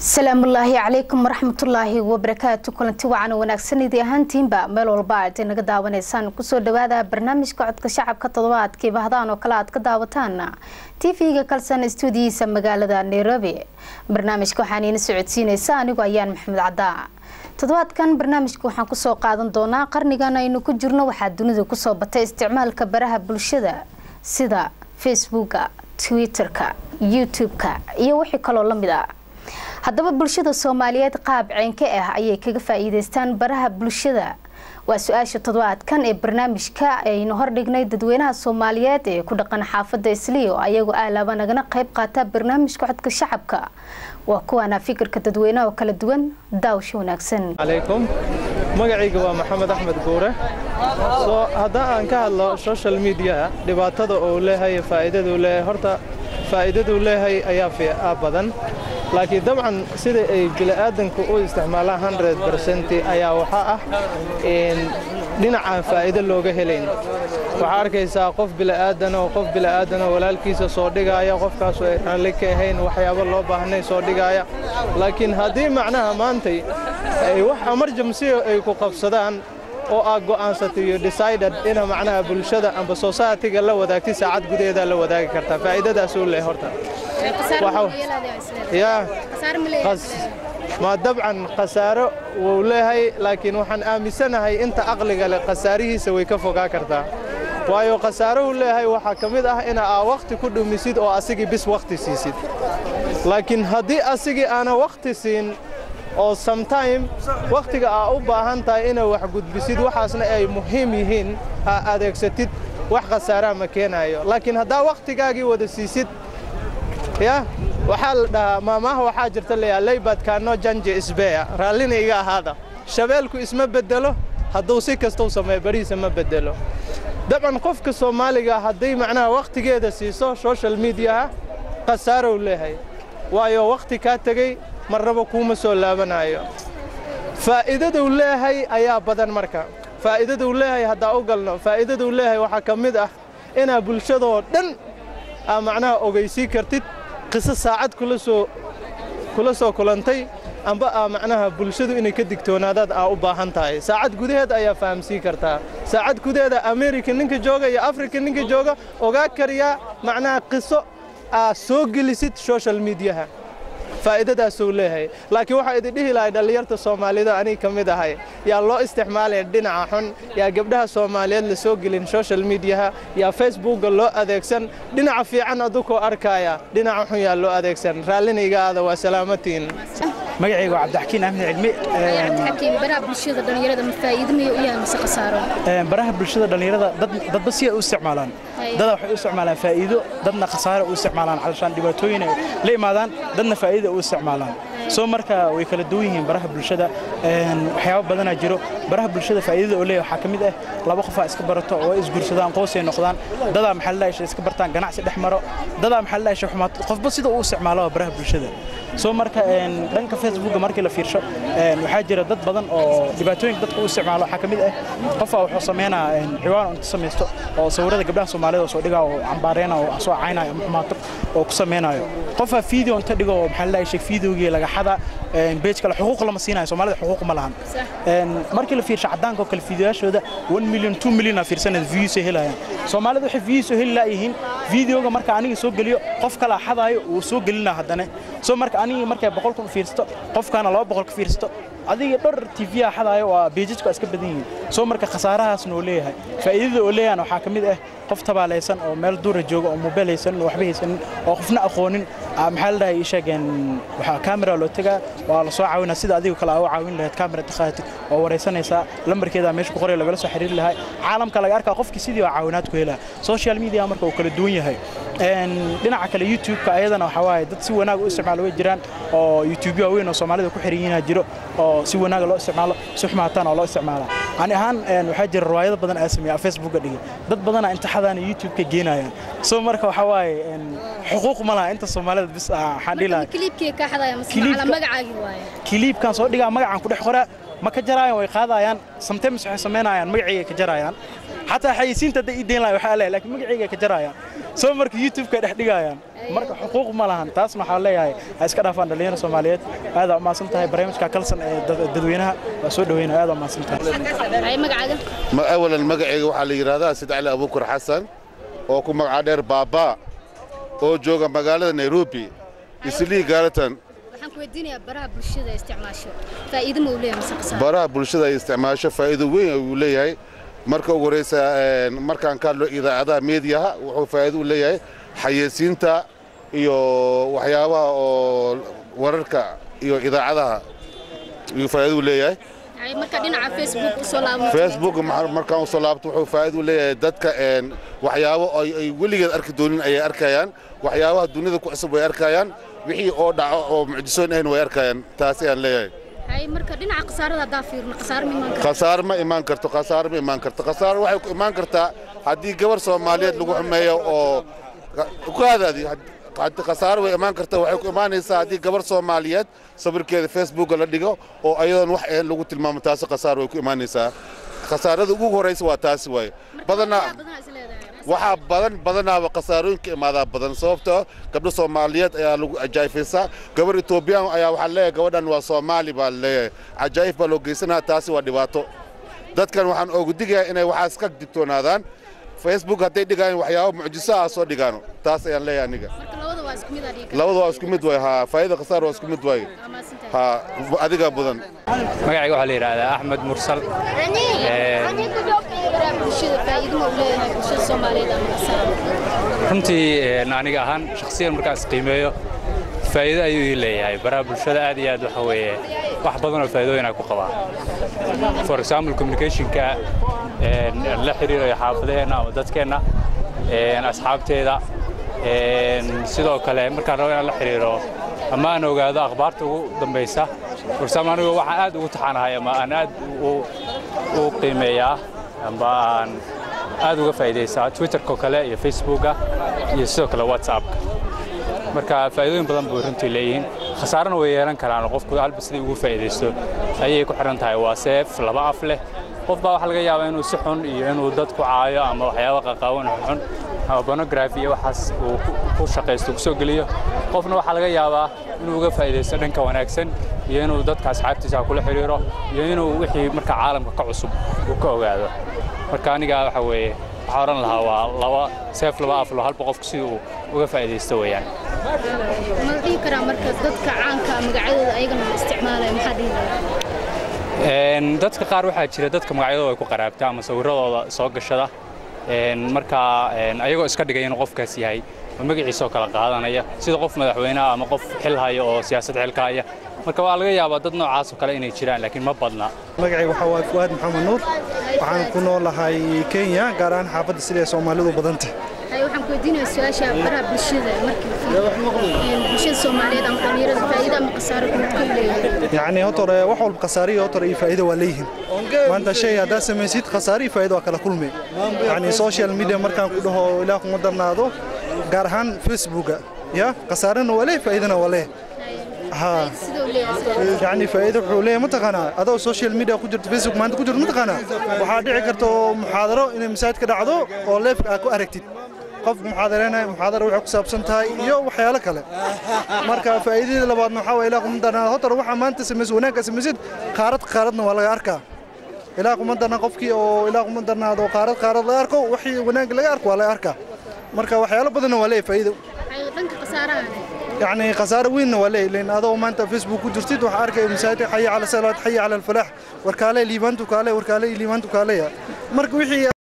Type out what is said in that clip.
salaamullaahi calaykum waraxmatullaahi wabarakaatu kulanti wacan wanaagsan idii ahaantiinba meel walba aad inaga daawanaysaan kusoo dhawaada barnaamijka codka shacabka toddobaadkii bahdaan oo kale aad ka daawataan tv-ga kalsan stuudiyihiisa magaalada nairobi barnaamijka waxaan iina socodsiinaysa anigu ayaan maxamed caddaa toddobaadkan barnaamijka waxaan kusoo qaadan doonaa qarnigan aynu ku jirno waxaa dunida kusoo batay isticmaalka baraha bulshada sida facebooka twitter-ka youtube-ka iyo wixii kaloo lamid ah haddaba bulshada soomaaliyeed qaab ceenka ah ayay kaga faa-iideystaan baraha bulshada waa su-aasha toddobaadkan ee barnaamijka aynu hordhignay dadweynaha soomaaliyeed ee ku dhaqan xaafada isliyo ayagoo aalaaba nagana qayb qaata barnaamijka codka shacabka waa kuwaana fikirka dadweynaha oo kala duwan daawasho wanaagsan calaykum magacayga waa maxamed axmed guure soo haddaan aan ka hadlo social mediaha dhibaatada uu leeyahay faa'iidaduu leeyahay horta faa'iidaduu leeyahay ayaa badan laakiin dabcan sida ay bini'aadanku u isticmaalaan hundred bercent ayaa waxaa ah dhinacaan faa'iido looga helayn waxaa arkaysaa qof bili'aadanoo qof bili'aadanoo walaalkiisa soo dhigaaya qofkaasu ay raalli ka ahayn waxyaabo loo baahnay soo dhigaaya laakiin haddii macnaha maantay ay wax emergensiga ay ku qabsadaan oo aad go'aansatay iyo decided ina macnaha bulshada amba society-ga la wadaagtay saacad gudaheedaa la wadaagi kartaa faa'iidadaasuu leh horta ma dabcan khasaaro wuu leeyahay laakiin waxaan aaminsanahay inta aqliga leh khasaarihiisa way ka fogaa kartaa waayo khasaarohu leeyahay waxaa ka mid ah ina aa wakhti ku dhumisid oo asigii bis wakhti siisid laakiin haddii asigii aana wakhti siin oo sometime wakhtiga aa u baahan tahay inaa wax gudbisid waxaasna ay muhiim yihiin ha adeegsatid wax khasaaraa ma keenaayo laakiin haddaa wakhtigaagii wada siisid ya waxaa la dhahaa maamaha waxaa jirta layaa laybadkaano janje isbeya raallina iga ahaada shabeelku isma beddelo hadduu si kastou sameeyo barihiisa ma beddelo dabcan qofka soomaaliga hadday macnaha wakhtigeeda siiso social mediaha khasaarow leeyahay waayo wakhti kaa tegey marnaba kuuma soo laabanaayo faa'iidaduu leeyahay ayaa badan marka faa'iidaduu leeyahay haddaa u galno faa'iidaduu leeyahay waxaa ka mid ah inaa bulshadoo dhan aa macnaha ogaysii kartid qiso saacad kula soo kulantay amba aa macnaha bulshadu inay ka digtoonaadaad aa u baahan tahay saacad gudaheed ayaa fahamsiin kartaa saacad gudaheeda amerika ninka jooga iyo afrika ninka jooga ogaa kariyaa macnaha qiso aa soo gelisid social mediaha faa'iidadaasuu leeyahay laakiin waxaa idin dhihi lahay dhallinyarta soomaalida aniga ka mid ahay yaa loo isticmaalaya dhinaca xun yaa gabdhaha soomaaliyeed la soo gelin social mediaha yaa facebookga loo adeegsan dhinaca fiican adukoo arkaaya dhinaca xun yaa loo adeegsan raallina iga aada waa salaamatiin magacayga waa cabdixakiin axmed cilmi baraha bulshada dhalinyarada ma faa'iido miyay u yahay mise khasaaro baraha bulshada dhalinyarada dadba si ay u isticmaalaan dada waxay u isticmaalaan faa'iido dadna khasaare u isticmaalaan calashaan dhibaatooyin ay la imaadaan dadna faa'iida u isticmaalaan soo marka way kala duwan yihiin baraha bulshada waxyaabo badanaa jiro baraha bulshada faa'iidada oo leeyahay waxaa ka mid ah laba qofaa iska barato oo ay isguursadaan qoysay noqdaan dadaa maxaa la dhahay iska bartaan ganacsi dhex maro dadaa maxaa la dhahay xumaato qofba sida uu isticmaalo baraha bulshada soo marka dhanka facebooka markii la fiirsho waxaa jira dad badan oo dhibaatooyinka dadka u isticmaalo waxaa ka mid ah qofaa wuxuu sameynaa ciwaan inta samaysto oo sawirada gabdhaha soomaalida oo soo dhigaa oo cambaareyna oo soo caynayo ama xumaato oo ku sameynayo qofaa video inta dhigo oo maxaa la dhahay sheeg videogii laga xada beej kale xuquuq lama siinayo soomaalida xuquuq ma lahan markii la fiirsho caddaanka oo kale fiidiyoyaashooda 1 milyan 2 milyan aa fiirsanaya views ay helayaan soomaalida waxay views oo heli laayihiin videoga marka aniga soo geliyo qof kala xadaayo uu soo gelinaa haddana soo marka aniga markay boqol kun fiirsato qofkaana laba boqol ka fiirsato adiga dhowr tv a xadaayo waa beejajku iska badan yihiin soo marka khasaarahaasna oo leeyahay faa'iidada oo leeyahan waxaa ka mid ah qof tabaalaysan oo meel duura jooga oo mobil haysanin oo waxba haysanin oo qofna aqoonin maxaa la dhahay sheegeen waxaa kamera loo tegaa waa la soo caawinaa sida adiga kale aa u caawin lahayd kamera takhaatid oo waraysanaysaa lambarkeeda meesha ku qoray lagala soo xiriiri lahaa caalamka laga arkaa qofkii sidii waa caawinaad ku helaa social media marka uu kala duwan yahay dhinaca kale youtube-ka ayadana waxaa waaye dad si wanaag u isticmaalo way jiraan oo youtube waaweyn oo soomaalida ku xiran yihiin jiro oo si wanaaga loo isticmaalo si xumaataan oo loo isticmaalaa ani ahaan waxaa jira riwaayado badan aa sameeya facebookga dhigay dad badanaa intixadaana youtube-ka geenayaan soo marka waxaa waaye xuquuq ma laha inta soomaalida bis waxaan dhihi lahaa kiliibkan soo dhigaa magacaan ku dhex qoraa ma ka jarayaan way qaadayaan sometimes waxay samaynayaan magacayga ka jarayaan xataa xayisiinta hadday ii deyn lahay waxaa leeyahay laakiin magacayga ka jarayaan soo marka youtube-ka dhex dhigayaan marka xuquuq ma lahan taasna waxaa leeyahay ha iska dhaafaan dhalinyaro soomaaliyeed aadaa umahadsan tahay barnaamijka kalsan ee dadweynaha waa soo dhaweynaya aadaa umahadsan tahay awalan magacayga waxaa la yidhaahdaa sid cali abuukar xasan oo ku magaca dheer baabaa oo jooga magaalada nairobi islii gaaratan waxaan ku weydiinayaa baraha bulshada isticmaasho faa'iido ma uu leeyahay mise khasaaro baraha bulshada ay isticmaasho faa'iido weyn uu leeyahay marka ugu horeysa markaan ka hadlo idaacadaha meediyaha wuxuu faa'iido u leeyahay xayeysiinta iyo waxyaabaha oo wararka iyo idaacadaha ayuu faa'iido u leeyahay marka dhinaca facebook usoo laabmo facebook markaan usoo laabto wuxuu faa'iido u leeyahay dadka waxyaabo ay weligeed arki doonin ayay arkayaan waxyaabaha dunida ku cusub way arkayaan wixii oo dhaco oo mucjisoon ahayn way arkayaan taas ayaan leeyahay marka dhinaca khasaarada haddaa fiirno khasaaro ma imaan khasaar ma imaan karto khasaar ma imaan karto khasaar waxay ku imaan kartaa haddii gabar soomaaliyeed lagu xumeeyo oo kaadaadi khasaaro way imaan karta waxay ku imaanaysaa haddii gabar soomaaliyeed sawirkeeda facebooka la dhigo oo ayadoon wax ahayn lagu tilmaamo taasi khasaar way ku imaanaysaa khasaarada ugu horaysa waa taasi waaye badanaa waxaa badan badanaaba khasaarooyinka imaadaa badan sababtoo gabdho soomaaliyeed ayaa lagu cajaa'ifaysaa gabar etoobiyaan ayaa waxaa leeyahay gabadhan waa soomaali baa leeyahay cajaa'if baa loo geysanaya taasi waa dhibaato dadkan waxaan oogu digayaa inay waxaas ka digtoonaadaan facebook hadday dhigayaan waxyaabo mucjiso ah soo dhigaano taas ayaan leeyahay aniga labada waa isku mid waay haa faa'ida khasaar waa isku mid waay haa adiga mudan magacayga waxaa la yidhaahdaa axmed mursal runtii aniga ahaan shakhsiyan markaas qiimeeyo faa'iido ayuu ii leeyahay baraha bulshada aad iyo aad waxa weeye wax badan oo faa'iidooyin ay ku qabaan for example communicationka la xiriirayo xaafadaheenna ama dadkeenna asxaabteeda sidoo kale markaan rabo inaan la xiriiro ama aan ogaado akhbaarta ugu dambaysa for example anigu waxaan aad ugu taxanahay ama aan aad u qiimeeyaa amba aan aad uga faa'iidaysaa twitterka oo kale iyo facebooka iyo sidoo kale whatsappka marka faa'iidooyin badan buu runtii leeyihiin khasaarana way yeelan karaan qofku halba sidii ugu faa'iidaysto ayay ku xidhan tahay waa seef laba af leh qof baa waxaa laga yaabaa inuu si xun iyo inuu dad ku caayo ama waxyaaba qaqaawan xun ama bonografi iyo waxaas uu ku shaqaysto ku soo geliyo qofna waxaa laga yaabaa inuu uga faa'iidaysto dhanka wanaagsan iyo inuu dadka asxaabtiisa kula xiriiro iyo inuu wixii marka caalamka ka cusub uu ka ogaado marka aniga waxa weeye waxaa odhan lahaa waa laba seef laba aflo halba qofku sidii uu uga faa'iidaysto weeyaan ma dhihi karaa marka dadka caanka magacyadooda ayagana la isticmaalaya maxaa dhihi lahaa dadka qaar waxaa jira dadka magacyadooda ay ku qaraabta ama sawirradooda soo gashada markaa ayagoo iska dhigay inuu qofkaas yahay oo magaciisoo kala qaadanaya sida qof madaxweyneha ama qof xil haya oo siyaasad xilka haya marka waa laga yaabaa dad noocaas oo kale inay jiraan laakiin ma badna magacayga waxaa waa fuaad maxamed nuur waxaan ku noolahay kenya gaar ahaan xaafadda sida ay soomaalidu badantah waxaan ku weydiinayaa su-aasha baraha bulshada markii bulshada soomaaliyeed ama dhalinyarada faa'iido ama khasaaro kuma ku leeyahay yacni hotore wax walba khasaare iyo hotore iyo faa'iido waa leeyihiin maanta shay haddaad samaysid khasaare iyo faa'iido waa kala kulmi yacni social media markaan ku dhaho ilaah kuma darnaado gaar ahaan facebooka ya khasaarena waa leh faa'iidona waa leh ها يعني فائده wuxuu leeyahay mataqaanaa adoo social media ku jirto facebook maanta ku jirto mataqaanaa waxaa dhici karta oo muxaadaro inay masaajid ka dhacdo oo leef aad ku aragtid qof muxaadareynaya muxaadaro waxay ku saabsan tahay iyo waxyaalo kale marka faa'iidada labaadna waxaa waye ilaa kuma darnaa hotar waxaa maanta samaysid wanaagga samaysid qaarad qaaradna waa laga arkaa ilaa kuma darnaa qofkii oo ilaa kuma darnaado qaarad qaarad laga arko wixii wanaag laga arko waa laga arkaa marka waxyaalo badanna waa leeyahay faa'iido dhanka khasaaraha يعني خسارة وين ولا لأن هذا ما أنت فيسبوك وجرتيد وحركة مساعدة حي على الصلاة حي على الفلاح وركالة ليفانتو كالة وركالة ليفانتو كالة مرك وحي